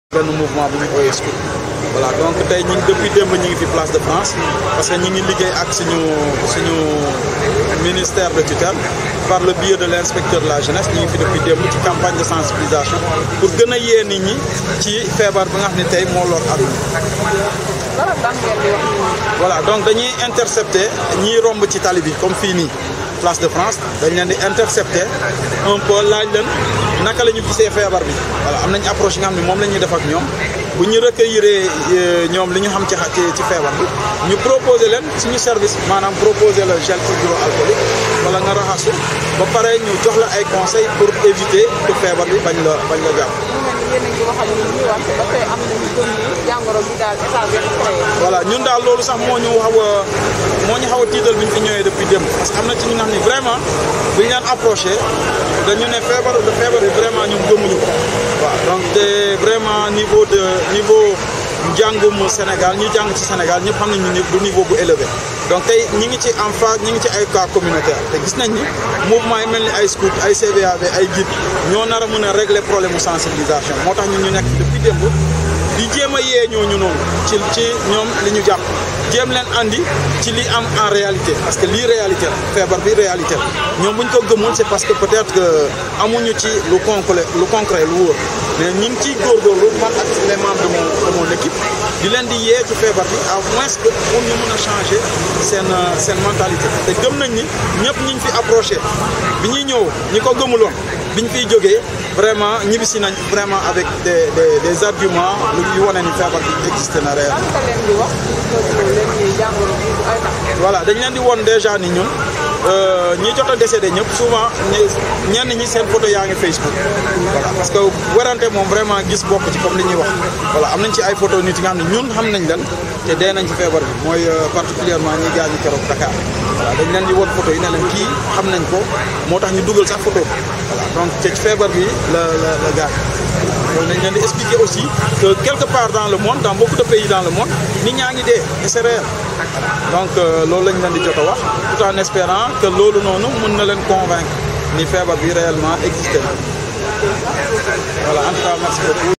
benn mouvement bu ñu ooyee scout voilà donc tey ñu ngi depuis démb ñu ngi fi place de France parce que ñu ngi liggéey ak suñu suñu ministère de tutelle par le biais de l' inspecteur de la jeunesse ñu ngi fi depuis démb ci campagne de sensibilisation pour gën a yee nit ñi ci feebar bi nga xam ne tey moo lor àdduna voilà donc dañuy intercepter ñiy romb ci tali bi comme fii nii place de France dañ leen di intercepter un peu laaj leen naka la ñu gisee feebar bi voilà am nañ approche yi nga xam ne moom la ñuy def ak ñoom bu ñu recueillir ñoom li ñu xam ci ci feebar bi ñu proposer leen suñu service maanaam proposer la gel hydroalcoolique wala nga raxasu ba pare ñu jox la ay conseils pour éviter que feebar bi bañ la bañ la jàpp. voilà ñun daal loolu sax moo ñu xaw a moo ñu xaw a tiital bi ñu fi ñëwee depuis démb parce que am na ci ñu nga xam ne vraiment bu ñu leen approché dañu ne feebar de feebar bi vraiment ñun gëmuñu ko waaw donc te vraiment niveau de niveau njàngum Sénégal ñu jàng ci Sénégal ñëpp xam nañu ni du niveau bu élevé donc tey ñi ngi ci en phase ñi ngi ci ay cas communautaire te gis nañ ni mouvement yi mel ni ay scout ay CVAV ay guide ñoo nar a mën a régler problème mu sensibilisation moo tax ñun ñu nekk depuis démb di jéem a yee ñooñu noonu ci ci ñoom li ñu jàpp jéem leen andi ci li am en réalité parce que lii réalité la feebar bi réalité la ñoom bu ñu ko gëmul c'est parce que peut-être que amuñu ci lu concret lu concret lu wóor mais ñu ngi ciy góorgóorlu man ak les membres de mon de mon équipe di leen di yee ci feebar bi à moins que pour ñu mën a changer seen seen mentalité te gëm nañ ni ñëpp ñi ñu fi approché bi ñuy ñëw ñi ko gëmuloon bi ñu fiy jógee vraiment ñibbisi nañ vraiment avec des des des arguments yu wane ni feebar bi existé na réel. voilà dañ leen di woon déjà ni ñun ñi jot a décédé ñëpp souvent ñenn ñi seen photo yaa ngi Facebook. voilà parce que werante moom vraiment gis bokk ci comme li ñuy wax voilà am nañ ci ay photo nit yi nga xam ne ñun xam nañ leen te dee nañ ci feebar bi mooy particulièrement ñi gaañu keroog Dakar voilà dañ leen di woon photo yi ne leen kii xam nañ ko moo tax ñu dugal sax photo voilà donc ci feebar bi la la la gaañ donc dañ leen di expliquer aussi que quelque part dans le monde dans beaucoup de pays dans le monde nit ñaa ngi dee et c'est réel donc loolu lañ leen di jot a wax tout en espérant que loolu noonu mën na leen convaincre ni feebar bi réellement existé na voilà en tout cas merci beaucoup